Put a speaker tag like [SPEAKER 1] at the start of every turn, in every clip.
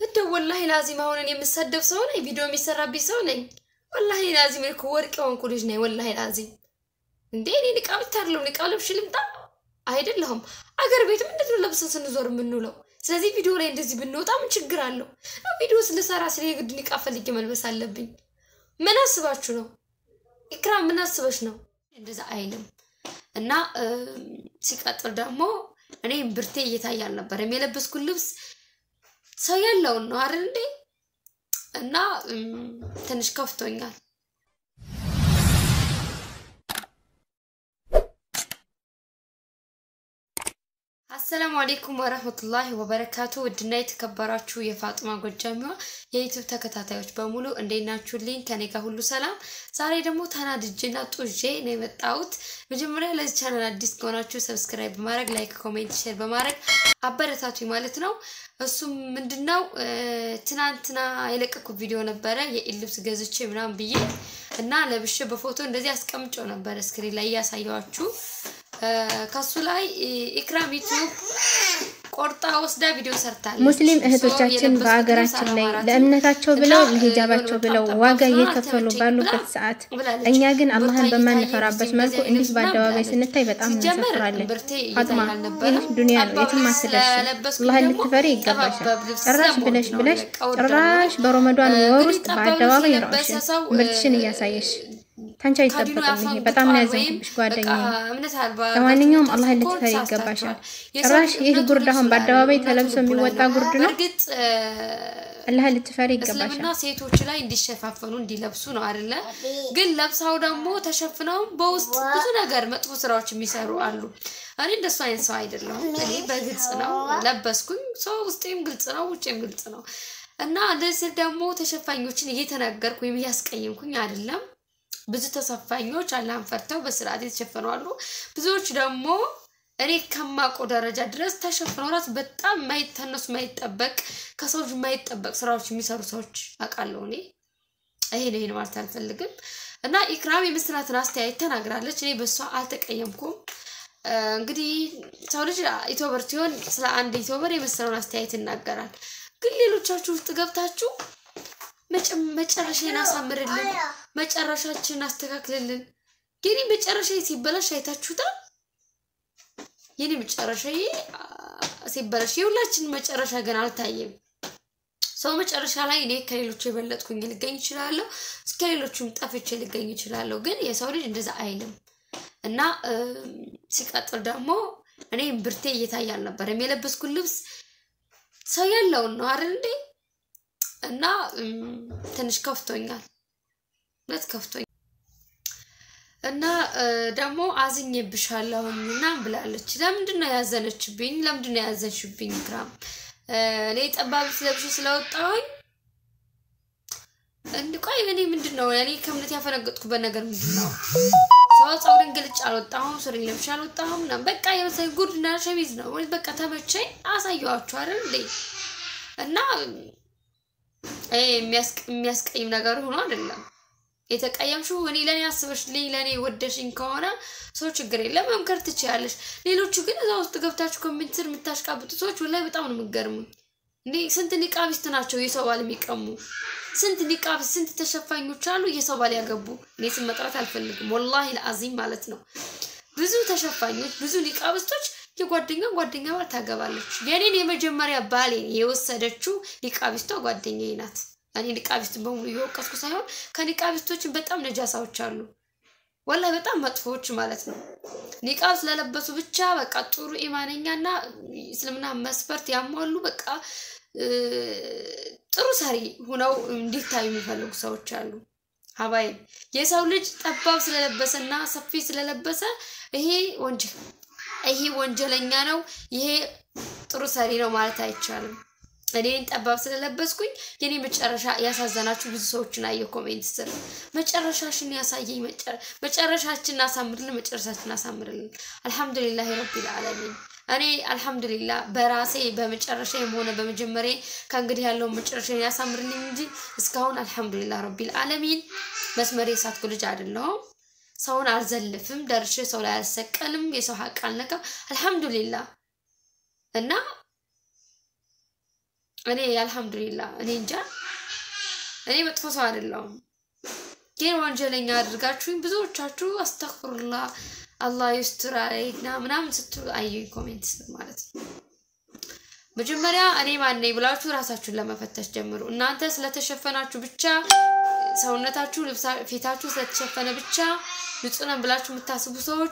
[SPEAKER 1] እንደው ወላሂ ላዚም አሁንን የምሰደብ ሰው ነኝ፣ ቪዲዮ የሚሰራብኝ ሰው ነኝ። ወላሂ ላዚም እኮ ወርቅ የሆንኩ ልጅ ነኝ። ወላሂ ላዚም እንዴ እኔ ንቃብ ታርለው ንቃብ ለብሽ ልምጣ አይደለሁም። አገር ቤት ምንድን ነው ለብሰን ስንዞር የምንውለው? ስለዚህ ቪዲዮ ላይ እንደዚህ ብንወጣ ምን ችግር አለው? ቪዲዮ ስንሰራ ስለ የግድ ንቃብ ፈልጌ መልበስ አለብኝ? ምን አስባችሁ ነው? ኢክራም ምን አስበሽ ነው? እንደዛ አይልም። እና ሲቀጥል ደግሞ እኔ ብርቴ እየታየ አልነበረም። የለበስኩት ልብስ ሰው ያለውን ነው አይደል እንዴ? እና ትንሽ ከፍቶኛል። አሰላሙ አሌይኩም ወረህመቱላሂ ወበረካቱ። ውድና የተከበራችሁ የፋጡማ ጎጃሚዋ የዩቱብ ተከታታዮች በሙሉ እንዴት ናችሁልኝ? ከኔ ጋር ሁሉ ሰላም። ዛሬ ደግሞ ተናድጄና ጡዤ ነው የመጣሁት። መጀመሪያ ለዚህ ቻናል አዲስ ከሆናችሁ ሰብስክራይብ በማድረግ ላይክ፣ ኮሜንት፣ ሼር በማድረግ አበረታቱ ማለት ነው። እሱም ምንድን ነው ትናንትና የለቀኩት ቪዲዮ ነበረ የኢድ ልብስ ገዝቼ ምናምን ብዬ እና ለብሼ በፎቶ እንደዚህ አስቀምጨው ነበረ ስክሪን ላይ እያሳየዋችሁ ከሱ ላይ ኢክራም ዩቲዩብ ቆርጣ ወስዳ ቪዲዮ ሰርታለች።
[SPEAKER 2] ሙስሊም እህቶቻችን በአገራችን ላይ ለእምነታቸው ብለው ለሂጃባቸው ብለው ዋጋ እየከፈሉ ባሉበት ሰዓት እኛ ግን አላህን በማንፈራበት መልኩ እንዲህ በአደባባይ ስንታይ በጣም እናሳፍራለን። ፋጥማ ይህ ዱንያ ነው፣ የትም አትደርሺ። አላህን ልትፈሪ ይገባሻል። ጭራሽ ብለሽ ብለሽ ጭራሽ በረመዷን ወር ውስጥ በአደባባይ ራሽን ምርትሽን እያሳየሽ ታንቺ አይጠበቅም። ይሄ በጣም ነው ያዘንኩብሽ ጓደኛዬ። ለማንኛውም አላህ ልትፈሪ ይገባሻል። ጭራሽ ይህ ጉርድ አሁን በአደባባይ ተለብሶ የሚወጣ ጉርድ ነው። አላህ ልትፈሪ ይገባሻል።
[SPEAKER 1] እስልምና ሴቶች ላይ እንዲሸፋፈኑ እንዲለብሱ ነው አይደለ? ግን ለብሳው ደግሞ ተሸፍነው በውስጥ ብዙ ነገር መጥፎ ስራዎች የሚሰሩ አሉ። እኔ እንደሱ አይነት ሰው አይደለሁም። እኔ በግልጽ ነው ለበስኩኝ። ሰው ውስጤም ግልጽ ነው፣ ውጭም ግልጽ ነው እና እንደዚህ ደግሞ ተሸፋኞችን እየተናገርኩ ወይም እያስቀየምኩኝ አይደለም። ብዙ ተሰፋኞች አላህን ፈርተው በስርዓት የተሸፈኑ አሉ። ብዙዎች ደግሞ እኔ ከማውቀው ደረጃ ድረስ ተሸፍነው ራሱ በጣም የማይተነሱ የማይጠበቅ ከሰዎች የማይጠበቅ ስራዎች የሚሰሩ ሰዎች አውቃለሁ። እኔ ይሄን ይሄን ማለት አልፈልግም እና ኢክራም የምስራትን አስተያየት ተናግራለች። እኔ በእሷ አልተቀየምኩም። እንግዲህ ሰው ልጅ ኢትዮበር ሲሆን ስለ አንድ ኢትዮበር የመሰለውን አስተያየት ይናገራል። ግን ሌሎቻችሁ ውስጥ ገብታችሁ መጨረሻዬን አሳምርልን፣ መጨረሻችንን አስተካክልልን። የኔ መጨረሻ ሲበላሽ አይታችሁታል። የኔ መጨረሻ ሲበላሽ የሁላችንን መጨረሻ ግን አልታየም። ሰው መጨረሻ ላይ እኔ ከሌሎቹ የበለጥኩኝ ልገኝ ይችላለሁ፣ ከሌሎቹም ጠፍቼ ልገኝ ይችላለሁ። ግን የሰው ልጅ እንደዛ አይልም እና ሲቀጥል ደግሞ እኔ ብርቴ እየታየ አልነበረም። የለበስኩት ልብስ ሰው ያለውን ነው አይደል እንዴ? እና ትንሽ ከፍቶኛል፣ እውነት ከፍቶኛል። እና ደግሞ አዝኜብሻለሁኝ እና ብላለች። ለምንድን ነው ያዘነችብኝ? ለምንድን ነው ያዘንሽብኝ? ኢክራም እኔ ጠባብ ስለብሽ ስለወጣሁኝ እንድቆይ እኔ ምንድን ነው እኔ ከእምነት ያፈነገጥኩበት ነገር ምንድን ነው? ሰው ፀጉሬን ገልጭ አልወጣሁም፣ ሱሪ ለብሼ አልወጣሁም። ምናምን በቃ የመሰለኝ ጉርድና ሸሚዝ ነው በቃ ተመቸኝ፣ አሳየኋችሁ አይደል እንዴ እና የሚያስቀይም ነገር ሆኖ አይደለም የተቀየምሽው። እኔ ለእኔ አስበሽልኝ ለእኔ ወደሽኝ ከሆነ ሰው ችግር የለም መምከር ትችያለሽ። ሌሎቹ ግን እዛ ውስጥ ገብታችሁ ኮሜንት ስር የምታሽቃብጡ ሰዎች ወላሂ በጣም ነው የምትገርሙኝ። እንዴ ስንት ኒቃቢስት ናቸው የሰው ባል የሚቀሙ? ስንት ኒቃብ ስንት ተሸፋኞች አሉ የሰው ባል ያገቡ? እኔ ስም መጥራት አልፈልግም ወላሂ ለአዚም ማለት ነው። ብዙ ተሸፋኞች ብዙ ኒቃቢስቶች የጓደኛ ጓደኛ ባል ታገባለች። የኔን የመጀመሪያ ባሌን የወሰደችው ኒቃቢስቷ ጓደኛዬ ናት። እኔ ኒቃቢስትን በሙሉ እየወቀስኩ ሳይሆን ከኒቃቢስቶችን በጣም ነጃሳዎች አሉ፣ ወላሂ በጣም መጥፎዎች ማለት ነው። ኒቃብ ስለለበሱ ብቻ በቃ ጥሩ ኢማነኛና እስልምና መስፈርት ያሟሉ በቃ ጥሩ ሰሪ ሁነው እንዲታዩ የሚፈልጉ ሰዎች አሉ። ሀባይ የሰው ልጅ ጠባብ ስለለበሰና ሰፊ ስለለበሰ ይሄ ወንጀል ይሄ ወንጀለኛ ነው፣ ይሄ ጥሩ ሰሪ ነው ማለት አይቻልም። እኔን ጠባብ ስለለበስኩኝ የኔ መጨረሻ ያሳዘናችሁ ብዙ ሰዎችን አየሁ ኮሜንት ስር። መጨረሻሽን ያሳየኝ፣ መጨረሻችን አሳምርልን፣ መጨረሻችን አሳምርልን። አልሐምዱሊላህ ረቢል ዓለሚን። እኔ አልሐምዱሊላህ በራሴ በመጨረሻም ሆነ በመጀመሪያ ከእንግዲህ ያለውን መጨረሻ ያሳምርልኝ እንጂ እስካሁን አልሐምዱሊላህ ረቢል ዓለሚን መስመሬ የሳትኩ ልጅ አይደለሁም። ሰውን አልዘልፍም፣ ደርሼ ሰው ላይ አልሰቀልም፣ የሰው ሀቅ አልነካም። አልሐምዱሊላህ እና እኔ አልሐምዱሊላ እኔ እንጃ እኔ መጥፎ ሰው አይደለሁም፣ ግን ወንጀለኛ አድርጋችሁኝ ብዙዎቻችሁ አስተክፍሩላ አላህ ይስጥራይና ምናምን ስትሉ አየኝ ኮሜንት ማለት ነው። መጀመሪያ እኔ ማን ነኝ ብላችሁ ራሳችሁን ለመፈተሽ ጀምሩ። እናንተ ስለተሸፈናችሁ ብቻ ሰውነታችሁ ፊታችሁ ስለተሸፈነ ብቻ ንጹህ ነን ብላችሁ የምታስቡ ሰዎች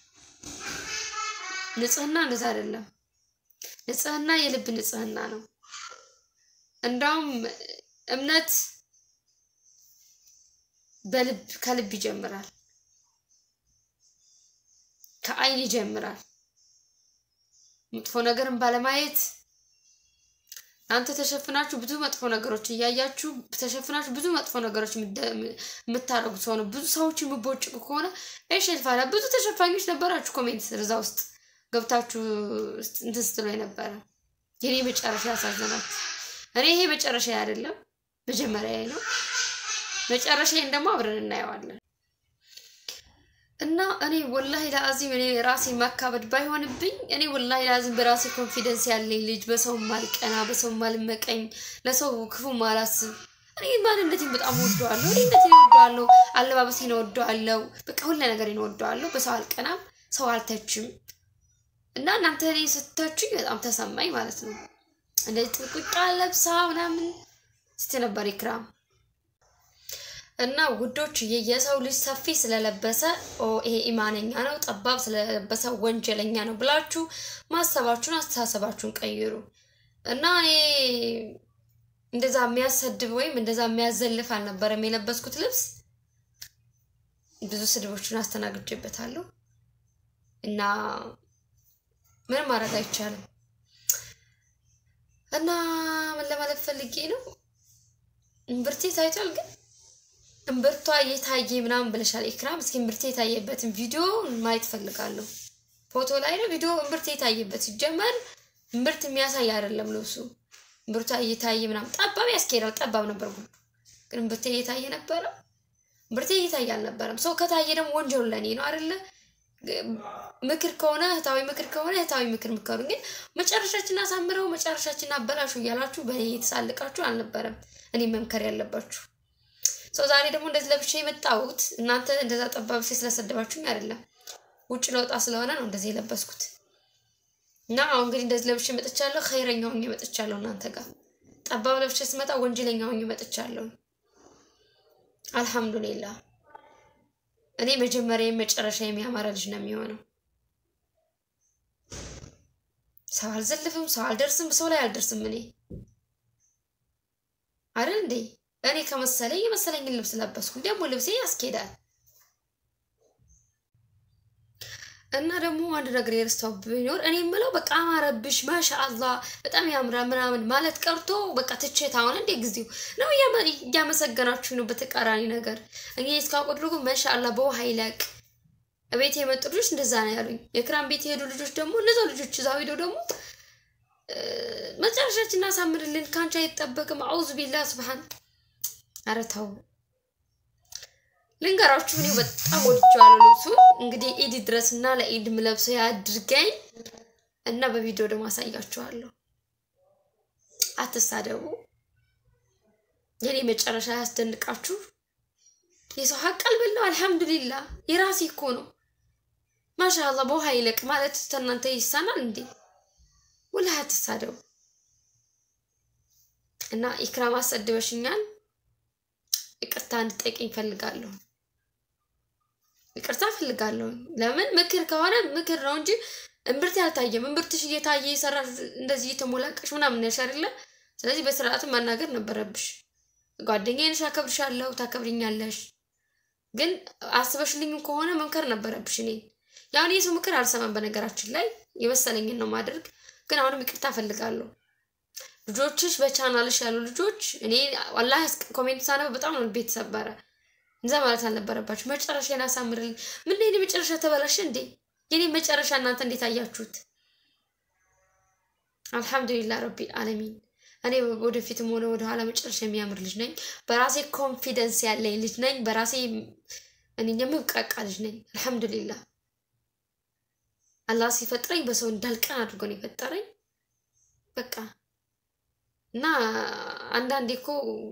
[SPEAKER 1] ንጽህና እንደዛ አይደለም። ንጽህና የልብ ንጽህና ነው። እንዳውም እምነት በልብ ከልብ ይጀምራል፣ ከአይን ይጀምራል። መጥፎ ነገርን ባለማየት እናንተ ተሸፍናችሁ ብዙ መጥፎ ነገሮች እያያችሁ ተሸፍናችሁ ብዙ መጥፎ ነገሮች የምታደርጉ ሰው ነው። ብዙ ሰዎች የምቦጭቁ ከሆነ ሸልፋላ ብዙ ተሸፋኞች ነበራችሁ። ኮሜንት ስር እዛ ውስጥ ገብታችሁ እንትን ስትሉ የነበረ የኔ መጨረሻ ያሳዘናችሁ። እኔ ይሄ መጨረሻ አይደለም መጀመሪያ ነው። መጨረሻዬን ደግሞ አብረን እናየዋለን። እና እኔ ወላሂ ለአዚም እኔ ራሴ ማካበድ ባይሆንብኝ እኔ ወላሂ ለአዚም በራሴ ኮንፊደንስ ያለኝ ልጅ በሰው ማልቀና በሰው ማልመቀኝ ለሰው ክፉ ማላስብ እኔ ማንነቴን በጣም ወደዋለሁ። እኔነቴን ወደዋለሁ። አለባበሴን ወደዋለሁ። በቃ ሁሉ ነገሬን ወደዋለሁ። በሰው አልቀናም፣ ሰው አልተችም። እና እናንተ እኔ ስተችኝ በጣም ተሰማኝ ማለት ነው። እንደዚህ ጥብቅቃ ለብሳ ምናምን ስትይ ነበር ኢክራም እና ውዶች የሰው ልጅ ሰፊ ስለለበሰ ይሄ ኢማነኛ ነው፣ ጠባብ ስለለበሰ ወንጀለኛ ነው ብላችሁ ማሰባችሁን አስተሳሰባችሁን ቀይሩ። እና እኔ እንደዛ የሚያሰድብ ወይም እንደዛ የሚያዘልፍ አልነበረም የለበስኩት ልብስ። ብዙ ስድቦችን አስተናግጄበታለሁ እና ምንም ማድረግ አይቻልም። እና ምን ለማለት ፈልጌ ነው እምብርቴ ታይቷል ግን እምብርቷ እየታየ ምናምን ብለሻል ኢክራም። እስኪ እምብርቴ የታየበትን ቪዲዮ ማየት ፈልጋለሁ። ፎቶ ላይ ነው ቪዲዮ እምብርቴ የታየበት። ሲጀመር እምብርት የሚያሳይ አይደለም ልብሱ። እምብርቷ እየታየ ምናምን ጠባብ ያስኬዳል። ጠባብ ነበር ጉዱ፣ ግን እምብርቴ እየታየ ነበረ። እምብርቴ እየታየ አልነበረም። ሰው ከታየ ደግሞ ወንጀሉ ለእኔ ነው አይደለ? ምክር ከሆነ እህታዊ ምክር ከሆነ እህታዊ ምክር ምከሩ። ግን መጨረሻችን አሳምረው መጨረሻችን አበላሹ እያላችሁ በእኔ የተሳልቃችሁ አልነበረም እኔ መምከር ያለባችሁ ሰው ዛሬ ደግሞ እንደዚህ ለብሼ የመጣሁት እናንተ እንደዛ ጠባብ ሴ ስለሰደባችሁኝ አይደለም፣ ውጭ ለወጣ ስለሆነ ነው እንደዚህ የለበስኩት። እና አሁን እንግዲህ እንደዚህ ለብሼ መጥቻለሁ። ኸይረኛ ሆኜ መጥቻለሁ። እናንተ ጋር ጠባብ ለብሼ ስመጣ ወንጀለኛ ሆኜ መጥቻለሁ። አልሐምዱሊላህ። እኔ መጀመሪያ መጨረሻ የሚያማረ ልጅ ነው የሚሆነው። ሰው አልዘልፍም፣ ሰው አልደርስም፣ ሰው ላይ አልደርስም። እኔ አይደል እንዴ እኔ ከመሰለኝ የመሰለኝን ልብስ ለበስኩ። ደግሞ ልብሴ ያስኬዳል። እና ደግሞ አንድ ነገር የረስታው ቢኖር እኔ የምለው በቃ አማረብሽ፣ ማሻአላህ በጣም ያምራ ምናምን ማለት ቀርቶ በቃ ትቼት አሁን እንዴ ጊዜው ነው እያመሰገናችሁ ነው። በተቃራኒ ነገር እኔ እስካውቅ ድረጉ ማሻአላህ በውሃ ይለቅ ቤት የመጡ ልጆች እንደዛ ነው ያሉኝ። የክራም ቤት የሄዱ ልጆች ደግሞ እነዛው ልጆች እዛው ሄደው ደግሞ መጨረሻችን እናሳምርልን ከአንቺ አይጠበቅም። አውዙ ቢላ ስብሓን ኧረ ተው ልንገራችሁ፣ እኔ በጣም ወድጄዋለሁ ልብሱን። እንግዲህ ኢድ ድረስ እና ለኢድ ምለብሰው ያድርገኝ እና በቪዲዮ ደግሞ አሳያችኋለሁ። አትሳደቡ። የኔ መጨረሻ ያስደንቃችሁ። የሰው ሀቅ አልበላው። አልሐምዱሊላ የራሴ እኮ ነው። ማሻአላ በውሃ ይለቅ ማለት ተናንተ ይሳናል እንዴ? ወላ አትሳደቡ። እና ኢክራም አሰድበሽኛል። ይቅርታ እንድጠይቀኝ እፈልጋለሁ። ይቅርታ እፈልጋለሁ። ለምን ምክር ከሆነ ምክር ነው እንጂ እምብርት ያልታየም እምብርትሽ እየታየ የሰራ እንደዚህ እየተሞላቀሽ ምናምን ያልሽ አይደለ? ስለዚህ በስርዓትም ማናገር ነበረብሽ። ጓደኛዬ ነሽ፣ አከብርሻለሁ፣ ታከብሪኛለሽ። ግን አስበሽልኝ ከሆነ መምከር ነበረብሽ። እኔ ያሁን የሰው ምክር አልሰማም። በነገራችን ላይ የመሰለኝን ነው ማድረግ። ግን አሁንም ይቅርታ እፈልጋለሁ። ልጆችሽ በቻናልሽ ያሉ ልጆች እኔ ዋላሂ ኮሜንት ሳነበ በጣም ነው ቤት ሰበረ። እንዛ ማለት አልነበረባችሁ። መጨረሻዬን አሳምርልኝ። ምን የኔ መጨረሻ ተበላሽ እንዴ? የኔ መጨረሻ እናንተ እንዴት አያችሁት? አልሐምዱሊላህ ረቢል አለሚን። እኔ ወደፊትም ሆነ ወደኋላ መጨረሻ የሚያምር ልጅ ነኝ። በራሴ ኮንፊደንስ ያለኝ ልጅ ነኝ። በራሴ እኔ የምብቃቃ ልጅ ነኝ። አልሐምዱሊላህ አላህ ሲፈጥረኝ በሰው እንዳልቀን አድርጎ ነው የፈጠረኝ። በቃ እና አንዳንዴ እኮ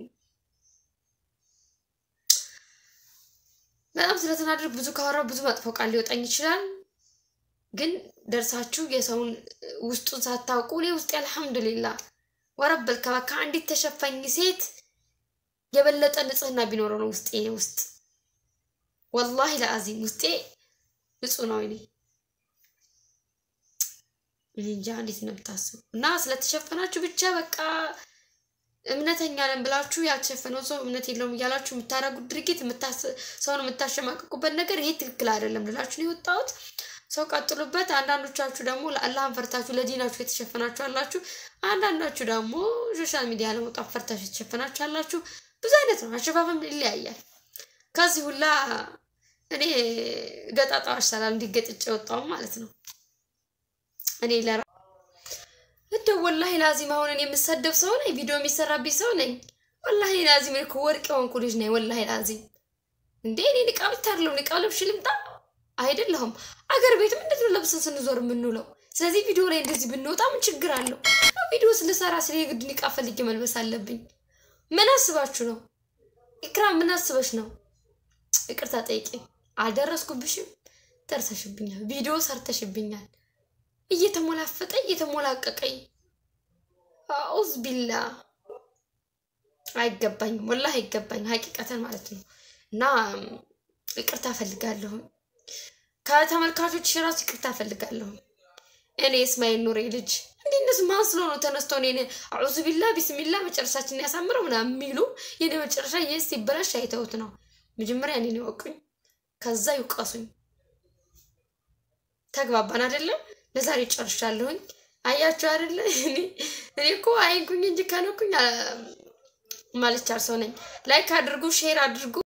[SPEAKER 1] በጣም ስለተናደድኩ ብዙ ካወራ ብዙ መጥፎ ቃል ሊወጣኝ ይችላል። ግን ደርሳችሁ የሰውን ውስጡን ሳታውቁ እኔ ውስጤ አልሐምዱሊላ ወረበል ከባ ከአንዲት ተሸፋኝ ሴት የበለጠ ንጽህና ቢኖረው ነው ውስጤ ውስጥ ወላሂ ለአዚም ውስጤ ንጹህ ነው። እኔ እኔ እንጃ እንዴት ነው የምታስቡ? እና ስለተሸፈናችሁ ብቻ በቃ እምነተኛ ነን ብላችሁ ያልተሸፈነው ሰው እምነት የለውም እያላችሁ የምታደርጉት ድርጊት ሰውን የምታሸማቀቁበት ነገር ይሄ ትክክል አይደለም ልላችሁ ነው የወጣሁት። ሰው ቀጥሉበት። አንዳንዶቻችሁ ደግሞ ለአላህን ፈርታችሁ ለዲናችሁ የተሸፈናችሁ አላችሁ። አንዳንዳችሁ ደግሞ ሶሻል ሚዲያ ለመውጣት ፈርታችሁ የተሸፈናችሁ አላችሁ። ብዙ አይነት ነው፣ አሸፋፈም ይለያያል። ከዚህ ሁላ እኔ ገጣጣው ይሻላል እንዲገጥጭ የወጣው ማለት ነው። እኔ ለራ እንደው ወላሂ ላዚም አሁን እኔ የምሰደብ ሰው ነኝ፣ ቪዲዮ የሚሰራብኝ ሰው ነኝ። ወላሂ ላዚም እኮ ወርቅ የሆንኩ ልጅ ነኝ። ወላሂ ላዚም እንዴ እኔ ንቃብ ታርለው ንቃብ ለብሽ ልምጣ አይደለሁም። አገር ቤት ምንድን ነው ለብሰን ስንዞር የምንውለው? ስለዚህ ቪዲዮ ላይ እንደዚህ ብንወጣ ምን ችግር አለው? ቪዲዮ ስንሰራ ስለ የግድ ንቃብ ፈልጌ መልበስ አለብኝ? ምን አስባችሁ ነው? ኢክራም ምን አስበሽ ነው? ይቅርታ ጠይቄ አልደረስኩብሽም። ደርሰሽብኛል። ቪዲዮ ሰርተሽብኛል። እየተሞላፈጠ እየተሞላቀቀኝ አኡዝ ቢላ አይገባኝም። ወላሂ አይገባኝም። ሀቂቀተን ማለት ነው እና ይቅርታ ፈልጋለሁ ከተመልካቾች ራሱ ይቅርታ ፈልጋለሁ። እኔ እስማኤል ኑሬ ልጅ እንዲህ እነሱ ማን ስለሆነ ተነስተው እኔ አዑዙ ቢላ ቢስሚላ መጨረሻችን ያሳምረው ምናምን የሚሉ የኔ መጨረሻ ይህ ሲበላሽ አይተውት ነው። መጀመሪያ እኔን ይወቁኝ፣ ከዛ ይውቀሱኝ። ተግባባን አይደለም? ለዛሬ ጨርሻለሁኝ። አያችሁ አይደለ? እኔ እኮ አይንኩኝ እንጂ ከነኩኝ ማልቻል ሰው ነኝ። ላይክ አድርጉ፣ ሼር አድርጉ።